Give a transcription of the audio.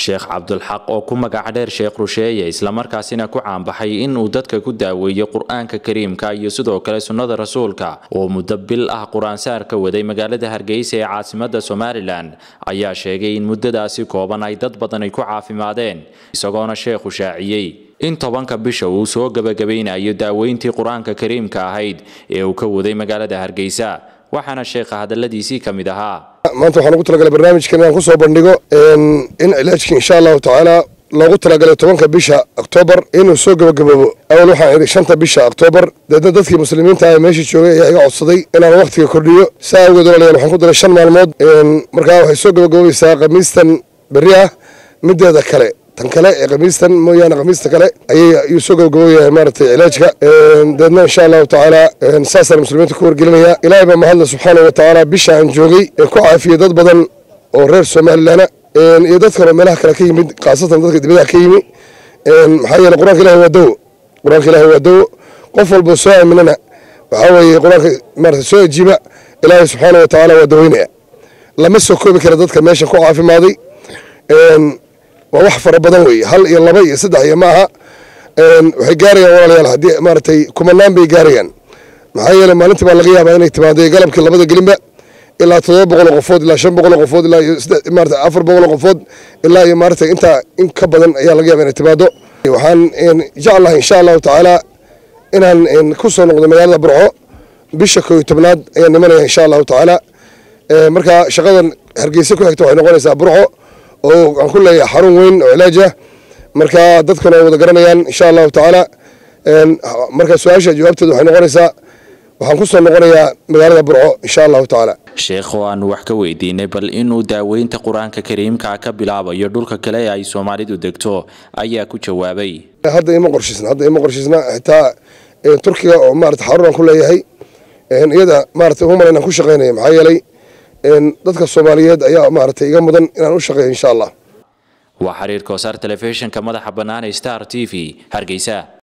sheekh cabdulxaq oo ku magac dheer sheekh rusheeye islamarkaasina ku caanbaxay inuu dadka ku daaweeyo qur-aanka kariimka iyo sidoo kale sunnada rasuulka oo muddo bil ah qur-aansaar ka waday magaalada hargeysa ee caasimada somalilan ayaa sheegay in muddadaasi kooban ay dad badan ay ku caafimaadeen isagoona sheekhu shaaciyey in tobanka bisha uu soo gebagabaynayo daaweyntii qur-aanka kariimka ahayd ee uu ka waday magaalada hargeysa waxaana sheekha hadaladiisii ka mid ahaa maanta waxaan ugu talagalay barnaamijkan inaan kusoo bandhigo in cilaajkii insha allahu tacaala loogu talagalay tobanka bisha oktoobar inuu soo gebagaboobo awal waxaan idhi shanta bisha oktoobar deedna dadkii muslimiinta ah meesha joogay ayaa iga codsaday inaan wakhtiga kordhiyo saa awgeed walaalayaal waxaan ku daray shan maalmood markaa waxay soo gebagaboobaysaa khamiistan berri ah mideeda kale tan kale ee khamiistan mooyaane khamiista kale ayuu soo gabagabooyahay maaragtay cilaajka deedna insha allahu tacaala saasaan muslimiinta ku wargelinayaa ilaahay baa mahadle subxaanahu watacaala bisha aan joogay ee ku caafiyey dad badan oo reer somalilanna iyo dad kaloo meelaha kale ka yimid khaasatan dadka dibadaha ka yimi maxaa yeele qur-aanka ilahi waa dawo qur-aanka ilahi waa dawo qof walboo soo aaminana waxaa weeye qur-aanka maarata soo ajiiba ilaahay subxaanahu watacaala waa daweynaya lama soo koobi kara dadka meeshan ku caafimaaday waa wax fara badan weeye hal iyo laba iyo saddex iyo maaha waxay gaarayaan walaalayaal haddii maaragtay kumanaan bay gaarayaan maxaa yeele maalintii baa laga yaabaa inay timaaday galabkii labada gelinba ilaa todoba boqol oo qofood ilaa shan boqol oo qofood ilaa iyo maarata afar boqol oo qofood ilaa iyo maaragtay intaa in ka badan ayaa laga yaabaa inay timaado waxaan jeclahay insha allahu tacaala inaan ku soo noqdo magaalada burco bisha koo iyo tobnaad ayaan nimanaya insha allahu tacaala marka shaqadan hargeysa ku xigta waxay noqonaysaa burco oo aan ku leeyahay xarun weyn oo cilaaj ah marka dadkuna ay wada garanayaan insha allahu tacaala marka su-aasha jawaabteeda waxay noqonaysaa waxaan ku soo noqonayaa magaalada burco insha allahu tacaala sheekh oo aanu wax ka weydiinay bal inuu daaweynta qur-aanka kariimka ka bilaabayo dhulka kale ee ay soomaalidu degto ayaa ku jawaabay hadda ima qorshiisna hadda ima qorshiisna xitaa turkiga oo maarata xarun aan ku leeyahay iyada maarata human inaan ku shaqaynaya maxaa yeelay dadka soomaaliyeed ayaa maaragtay iga mudan inaan u shaqeeyo insha allah waa xiriir kosaar telefishinka madaxa bannaan ee star t v hargeysa